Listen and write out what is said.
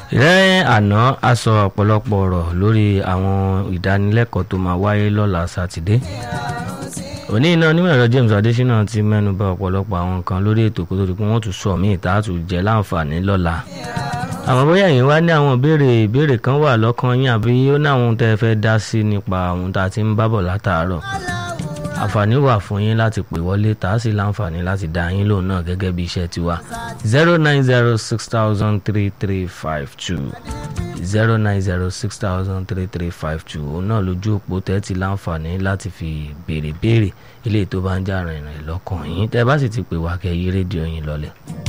lẹ́yìn àná a sọ ọ̀pọ̀lọpọ̀ ọ̀rọ̀ lórí àwọn ìdánilẹ́kọ̀ọ́ tó máa wáyé lọ́la sátidé òní iná onímọ̀ ẹ̀rọ James Adésínà ti mẹ́nu bà ọ̀pọ̀lọpọ̀ àwọn nǹkan lórí ètò kó tó di pé wọ́n tún sọ míì tá a tún jẹ́ láǹfààní lọ́la àwọn bóyá ẹ̀yin wá ní àwọn ìbéèrè ìbéèrè kan wà lọ́kàn yín àbí ó ní àwọn tẹ́ ẹ fẹ́ dá sí nípa àwọn tá a ti ń bábọ̀ látàárọ̀ àǹfààní wà fún yín láti pè wọlé tá a sì láǹfààní láti dá yín lóhùn náà gẹ́gẹ́ bí iṣẹ́ tiwa zero nine zero six thousand three three five two zero nine zero six thousand three three five two òun náà lójú òpó tẹ́tí láǹfààní láti fi béèrè béèrè eléyìí tó bá ń jà rìnrìn lọ́kàn yín tẹ́ bá sì ti pè wá kẹ́ yí rédíò yín lọ́lẹ̀.